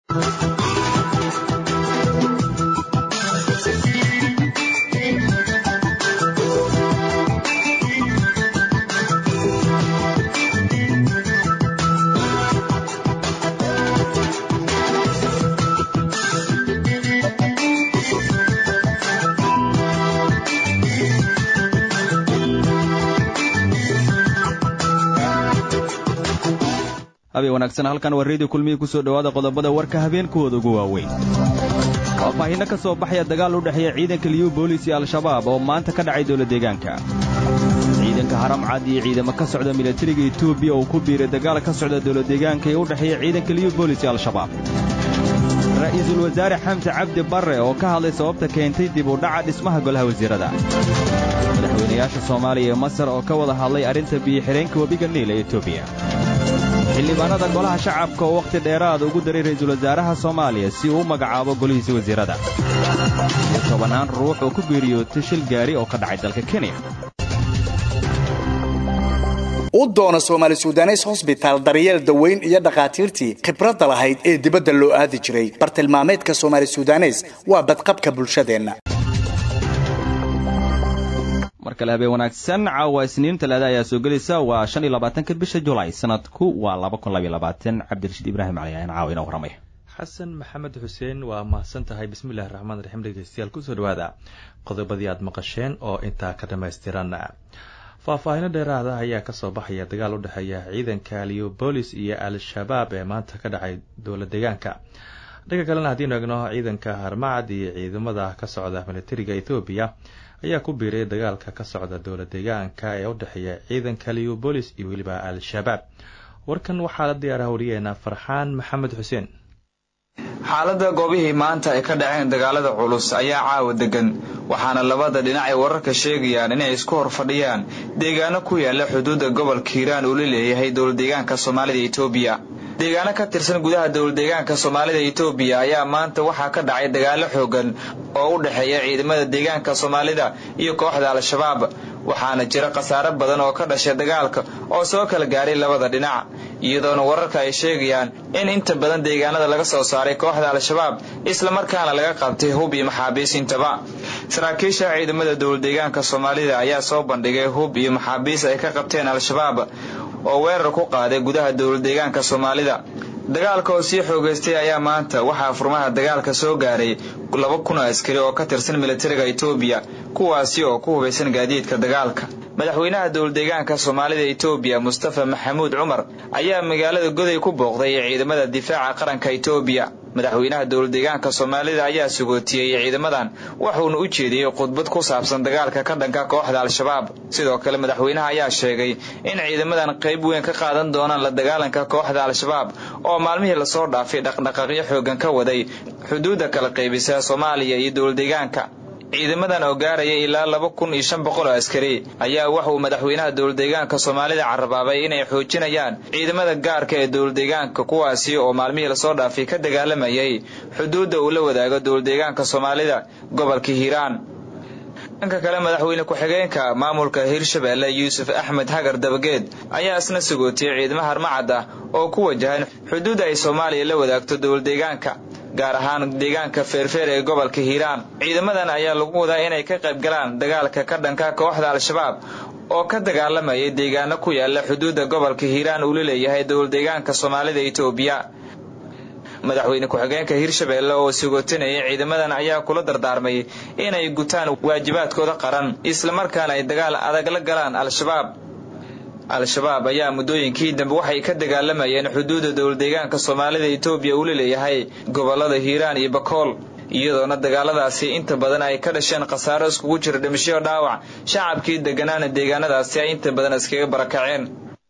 habeen wanaagsan halkan waa reediyo kulmihii ku soo dhowaada qodobada warka habeenkooda ugu waaweyn faahfaahinno ka soo baxaya dagaal u dhexeeya ciidanka liyu boolis iyo al-shabaab oo maanta ka dhacay dowla deegaanka ciidanka haramcad iyo ciidamo ka socda milatariga etoobiya oo ku biiray dagaal ka socda dowla deegaanka ee u dhexeeya ciidanka liyu boolis iyo al-shabaab ra'iisul wasaare xamse cabdi barre oo ka hadlay sababta keentay dib u dhaca dhismaha golaha wasiirada madaxweynayaasha soomaaliya iyo masar oo ka wada hadlay arrinta biyo-xidheenka webiga niil ee etoobiya xildhibaanada golaha shacabka oo wakhti dheeraada ugu daray ra'iisul wasaaraha soomaaliya si uu u magacaabo golihiisa wasiirada iyo tobannaan ruux oo ku geeriyootay shil gaari oo ka dhacay dalka kenya u doono soomaali sudanes hosbitaal daryeel daweyn iyo dhakhaatiirtii khibradda lahayd ee dibadda loo aadi jiray bartilmaameedka soomaali sudanes waa badqabka bulshadeenna mar kale habeen wanaagsan caawa isniin talaada ayaa soo gelaysa waa shan iyo labaatanka bisha julaay sanadku waa laba kun labaiyo labaatan cabdirashiid ibraahim cali ayaan caawa inoo warramaya xasan maxamed xuseen waa mahadsan tahay bismillahi raxmaan raxiim dhegeystayaal kusoo dhawaada qodobadii aad maqasheen oo intaa ka dhammaystiran faahfaahino dheeraada ayaa kasoo baxaya dagaal u dhexeeya ciidanka leobolis iyo al-shabaab ee maanta ka dhacay dowla deegaanka dhanka kalena haddiinu egno ciidanka harmacad iyo ciidamada ka socda militariga ethoobiya ayaa ku biiray dagaalka ka socda dowla deegaanka ee u dhexeeya ciidanka leobolis iyo weliba al-shabaab warkan waxaa la diyaaraha wariyeena farxaan maxamed xuseen xaaladda goobihii maanta ay ka dhaceen dagaalada culus ayaa caawa degan waxaana labada dhinac ay wararka sheegayaan inay isku hor fadhiyaan deegaano ku yaala xuduudda gobolka hiiraan uu la leeyahay dowladeegaanka soomaalida etoobiya deegaano ka tirsan gudaha dowladeegaanka soomaalida etoobiya ayaa maanta waxaa ka dhacay dagaalo xoogan oo u dhexeeya ciidamada deegaanka soomaalida iyo kooxda al-shabaab waxaana jira khasaare badan oo ka dhashay dagaalka oo soo kala gaaray labada dhinac iyadoona wararka ay sheegayaan in inta badan deegaanada laga soo saaray kooxda al-shabaab islamarkaana laga qabtay hub iyo maxaabiis intaba saraakiisha ciidamada dowladeegaanka soomaalida ayaa soo bandhigay hub iyo maxaabiis ay ka qabteen al-shabaab oo weerar ku qaaday gudaha dowladeegaanka soomaalida dagaalka oo sii xoogeystay ayaa maanta waxaa furmaha dagaalka soo gaaray laba kun oo askari oo ka tirsan militariga etoobiya kuwaasi oo ku hubaysan gaadiidka dagaalka madaxweynaha dowladeegaanka soomaalida etoobiya mustafa maxamuud cumar ayaa magaalada goday ku booqday ciidamada difaaca qaranka etoobiya madaxweynaha dowladeegaanka soomaalida ayaa sugootiyey ciidamadan wuxuuna u jeediyey khudbad ku saabsan dagaalka ka dhanka kooxda al-shabaab sidoo kale madaxweynaha ayaa sheegay in ciidamadan qayb weyn ka qaadan doonaan la dagaalanka kooxda al-shabaab oo maalmihii lasoo dhaafay dhaqdhaqaaqyo xoogan ka waday xuduudda kala qaybisa soomaaliya iyo dowladeegaanka ciidamadan oo gaaraya ilaa laba kun iyo shan boqol oo askari ayaa waxauu madaxweynaha dowladeegaanka soomaalida carabaabay inay xoojinayaan ciidamada gaarka ee dowladeegaanka kuwaasi oo maalmihii lasoo dhaafay ka dagaalamayay xuduudda uu la wadaago dowladeegaanka soomaalida gobolka hiiraan dhanka kale madaxweyne ku-xigeenka maamulka hirshabeelle yuusuf axmed hagar dabageed ayaa isna sagootiyey ciidamo harmacad ah oo ku wajahan xuduudda ay soomaaliya la wadaagto dowladeegaanka gaar ahaan deegaanka feerfeer ee gobolka hiiraan ciidamadan ayaa lagu wadaa inay ka qayb galaan dagaalka ka dhanka kooxda al-shabaab oo ka dagaalamayay deegaano ku yaala xuduudda gobolka hiiraan uu la leeyahay dowladeegaanka soomaalida etoobiya madaxweyne ku-xigeenka hirshabeelle oo sigootinayay ciidamadan ayaa kula dardaarmay inay gutaan waajibaadkooda qaran islamarkaana ay dagaal adag la galaan al-shabaab al-shabaab ayaa muddooyinkii dambe waxay ka dagaalamayeen xuduudda dowladeegaanka soomaalida etoobiya uu la leeyahay gobolada hiiraan iyo bakool iyadoona dagaaladaasi inta badan ay ka dhasheen khasaaro iskugu jira dhimasho dhaawac shacabkii deganaana deegaanadaasi ay inta badan iskaga barakaceen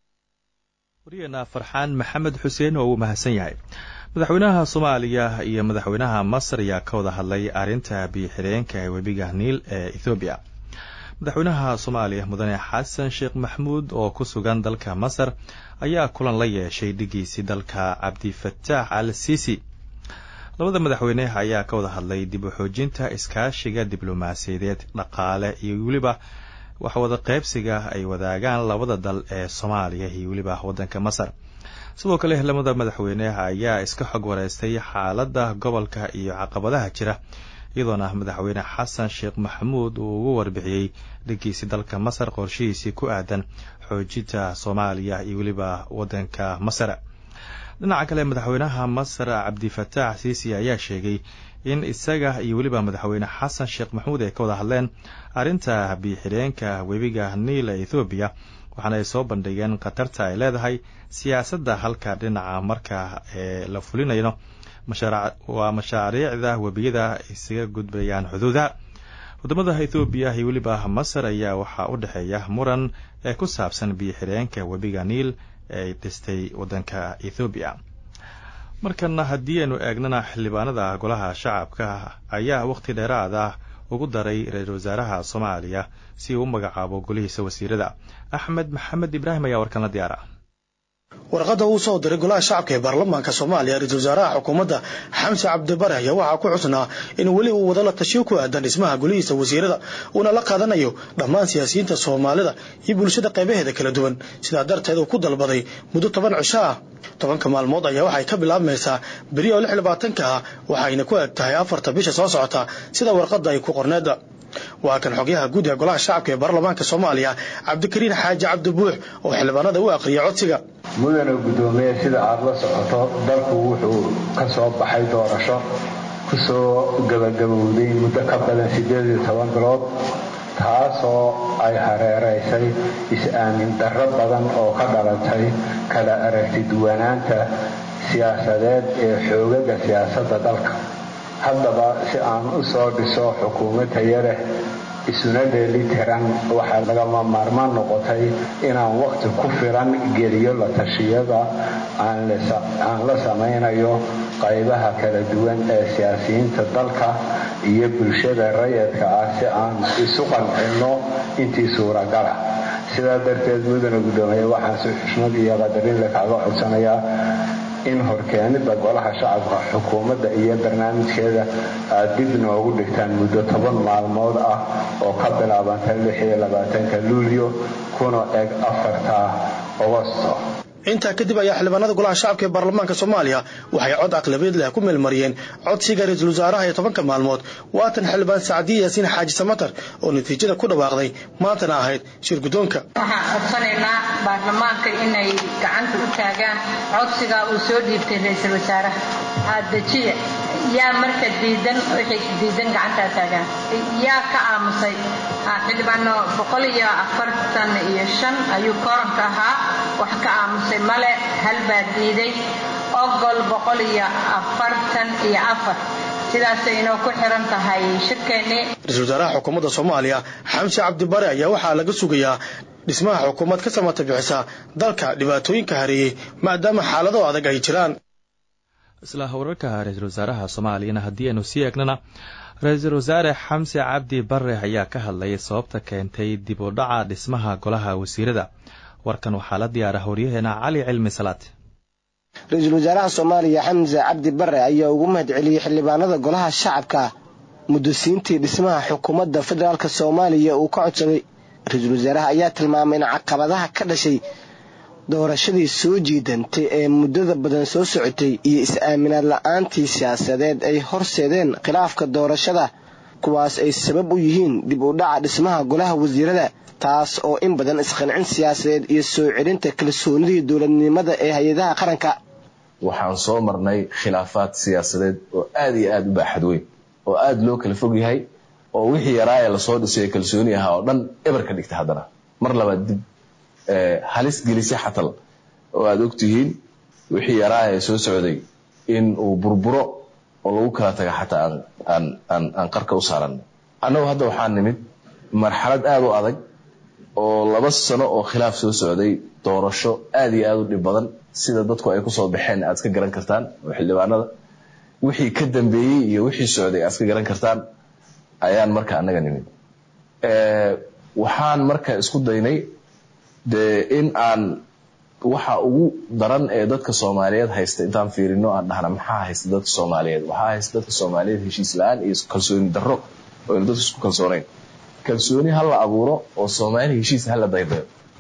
waryaheena farxaan maxamed xuseen oo uu mahadsan yahay madaxweynaha soomaaliya iyo madaxweynaha masar ayaa ka wada hadlay arrinta biyo-xireenka ee webiga niil ee ethoobiya madaxweynaha soomaaliya mudane xasan sheekh maxmuud oo ku sugan dalka masar ayaa kulan la yeeshay dhigiisii dalka cabdifataax al sisi labada madaxweyne ayaa ka wada hadlay dib u xoojinta iskaashiga diblomaasiyadeed dhaqaale iyo weliba waxwada qaybsiga ay wadaagaan labada dal ee soomaaliya iyo weliba waddanka masar sidoo kale lamada madaxweyneha ayaa iska xog wareystay xaaladda gobolka iyo caqabadaha jira iyadoona madaxweyne xasan sheekh maxamuud uu ugu warbixiyey dhankiisii dalka masar qorshihiisii ku aadan xoojinta soomaaliya iyo weliba waddanka masar dhinaca kale madaxweynaha masar cabdifataax siisi ayaa sheegay in isaga iyo weliba madaxweyne xasan sheekh maxamuud ay ka wada hadleen arrinta biixireenka webiga niila ethoobiya waxaana ay soo bandhigeen khatarta ay leedahay siyaasadda halka dhinaca marka ee la fulinayno waa mashaariicda webiyada isaga gudbayaan xuduudaha wadamada ethoobiya iyo weliba masar ayaa waxaa u dhexeeya muran ee ku saabsan biyo-xireenka webiga niil ee dhistay waddanka ethoobiya markana haddii aynu eegnana xildhibaanada golaha shacabka ayaa wakhti dheeraada ugu daray ra-iisul wasaaraha soomaaliya si uu u magacaabo golihiisa wasiirada axmed maxamed ibraahim ayaa warkan la diyaara warqadda uu soo diray golaha shacabka ee baarlamaanka soomaaliya ra-iisul wasaaraha xukuumadda xamse cabdibare ayaa waxaa ku xusnaa in weli uu wado la tashiyo ku aadan dhismaha golihiisa wasiirada uuna la qaadanayo dhammaan siyaasiyiinta soomaalida iyo bulshada qaybaheeda kala duwan sidaa darteed uu ku dalbaday muddo toban cisho ah tobanka maalmood ayaa waxay ka bilaabmaysaa beri oo lix labaatanka ah waxayna ku eg tahay afarta bisha soo socota sida warqadda ay ku qorneeda waa kan xogyaha guud ee golaha shacabka ee baarlamaanka soomaaliya cabdikariin xaaji cabdibuux oo xildhibaanada u aqriyay codsiga mudana guddoomiye sida aada la socoto dalku wuxuu ka soo baxay doorasho ku soo gabagabowday muddo ka badan siddeed iyo toban bilood taasoo ay hareeraysay is-aamin darro badan oo ka dhalatay kala aragti duwanaanta siyaasadeed ee xoogaga siyaasadda dalka haddaba si aan u soo dhiso xukuumad tayo leh isuna dheelitiran waxaa lagama maarmaan noqotay inaan waqti ku filan geliyo la tashiyada aan la samaynayo qaybaha kala duwan ee siyaasiyiinta dalka iyo bulshada rayadka ah si aan isu qancinno intii suuragala sidaa darteed mudana guddoomiye waxaan si xushmad iyo qadarinle kaaga codsanayaa in horkeenida golaha shacabka xukuumadda iyo barnaamijkeeda aad dib noogu dhigtaan muddo toban maalmood ah oo ka bilaabanta lixiyo labaatanka luulyo kuna eg afarta ogosto intaa kadib ayaa xildhibaanada golaha shacabka ee baarlamaanka soomaaliya waxay cod aqlabeed leh ku meelmariyeen codsiga ra-iisul wasaaraha ee tobanka maalmood waatan xildhibaan sacdiye yaasiin xaaji samatar oo natiijada ku dhawaaqday maantana ahayd shir guddoonka waxaan codsanaynaa baarlamaanka inay gacanta u taagaan codsiga uu soo dhiibtay ra-iisul wasaaraha aadajiya yaa marka diidan wixii diidan gacantaa taagaan yaa ka aamusay xildhibaano boqol iyo afartan iyo shan ayuu kooranka ahaa wax ka aamusay male hal baa diiday ogol boqol iyo afartan iyo afar sidaasay inoo ku xiran tahay shirkeennii ra-iisul wasaaraha xukuumadda soomaaliya xamse cabdibare ayaa waxaa laga sugayaa dhismaha xukuumad ka samata bixisa dalka dhibaatooyinka hareeyey maadaama xaalado adag ay jiraan isla wararka ra-iisul wasaaraha soomaaliyana haddii aynu sii eegnana ra-iisul wasaare xamse cabdi bare ayaa ka hadlayay sababta keentay dib u dhaca dhismaha golaha wasiirada warkan waxaa la diyaara horyaheena cali cilmi salaad ra-iisul wasaaraha soomaaliya xamse cabdi bare ayaa ugu mahad celiyey xildhibaanada golaha shacabka mudasiintii dhismaha xukuumadda federaalk soomaaliya uu ka codsaday ra-iisul wasaaraha ayaa tilmaamay in caqabadaha ka dhashay doorashadii soo jiidantay ee muddada badan soo socotay iyo is-aaminaad la-aantii siyaasadeed ay horseedeen khilaafka doorashada kuwaas ay sabab u yihiin dib u dhaca dhismaha golaha wasiirada taas oo in badan isqancin siyaasadeed iyo soo celinta kalsoonidii dowladnimada ee hay-adaha qaranka waxaan soo marnay khilaafaad siyaasadeed oo aada iyo aada u baaxad weyn oo aada loo kala fog yahay oo wixii yaraa ee lasoo dhisay kalsooni ahaa oo dhan eber ka dhigta haddana mar labaad dib halis gelisay xatal oo aada ogtihiin wixii yaraa ee soo socday in uu burburo oo lagu kala taga xataa aan aan aan qarka u saaran annagu hadda waxaa nimid marxalad aada u adag oo laba sano oo khilaaf soo socday doorasho aada iyo aada u dhib badan sida dadku ay kusoo baxeen aad iska garan kartaan oo xildhibaanada wixii ka dambeeyey iyo wixii socday aad iska garan kartaan ayaan marka annaga nimid waxaan marka isku daynay dee in aan waxa ugu daran ee dadka soomaaliyeed haysta intaan fiirino aan dhahna maxaa haysta dadka soomaaliyeed waxaa haysta dadka soomaaliyeed heshiis la-aan iyo kalsooni darro oo dadka isku kalsoonayn kalsooni ha la abuuro oo soomaali heshiis ha la daydayo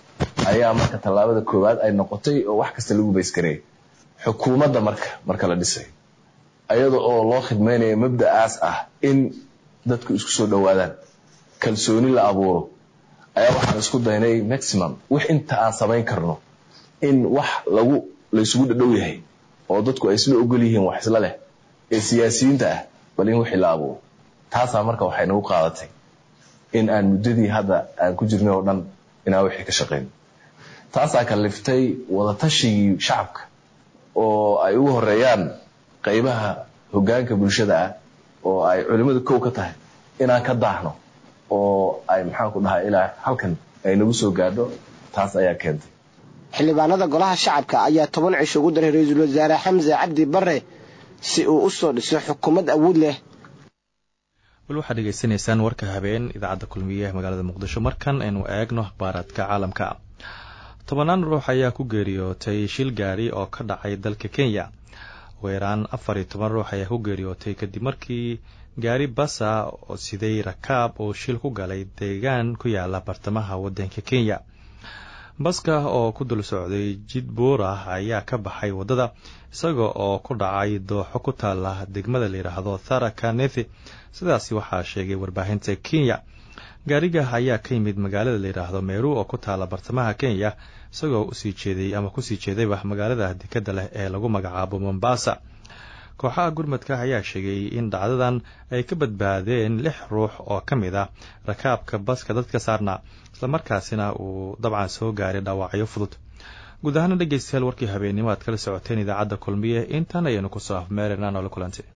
ayaa marka tallaabada koowaad ay noqotay oo wax kasta lagu baysgareeyay xukuumadda marka marka la dhisay ayada oo loo khidmaynayo mabda'aas ah in dadku isku soo dhowaadaan kalsooni la abuuro ayaa waxaan isku daynay maximum wix inta aan samayn karno in wax lagu laysugu dhadhow yahay oo dadku ay isla ogol yihiin wax isla leh ee siyaasiyiinta ah bal in wixii la abuuro taasaa marka waxay nagu qaadatay in aan muddadii hadda aan ku jirnay oo dhan inaan wixii ka shaqayn taasaa kaliftay wadatashigii shacabka oo ay ugu horeeyaan qaybaha hoggaanka bulshada ah oo ay culimmadu kow ka tahay inaan ka daahno oo ay maxaan ku dhahay ilaa halkan ay nagu soo gaadho taas ayaa keentay xildhibaanada golaha shacabka ayaa toban cisho ugu daray ra-iisul wasaare xamse cabdi bare si uu u soo dhiso xukuumad awood leh wal waxaad dhegeysanaysaan warka habeen idaacadda kulmiye ee magaalada muqdisho markan aynu eegno akhbaaraadka caalamka tobanaan ruux ayaa ku geeriyootay shil gaari oo ka dhacay dalka kenya weeraan afar iyo toban ruux ayaa ku geeriyootay kadib markii gaari basa oo siday rakaab oo shil ku galay deegaan ku yaala bartamaha waddanka kenya baska oo ku dul socday jid buur ah ayaa ka baxay waddada isaga oo ku dhacay dooxo ku taala degmada layidhaahdo tharaka nethi sidaasi waxaa sheegay warbaahinta kenya gaariga ayaa ka yimid magaalada layidhaahdo meru oo ku taala bartamaha kenya isagoo usii jeeday ama kusii jeedayba magaalada dekadda leh ee lagu magacaabo mombasa kooxaha gurmadka ayaa sheegay in dhacdadan ay ka badbaadeen lix ruux oo ka mid ah rakaabka baska dadka saarnaa islamarkaasina uu dabcan soo gaaray dhaawacyo fudud guud ahaana dhegeystayaal warkii habeennimo aad kala socoteen idaacadda kulmiye intan ayaynu kusoo afmeerana noola kulantay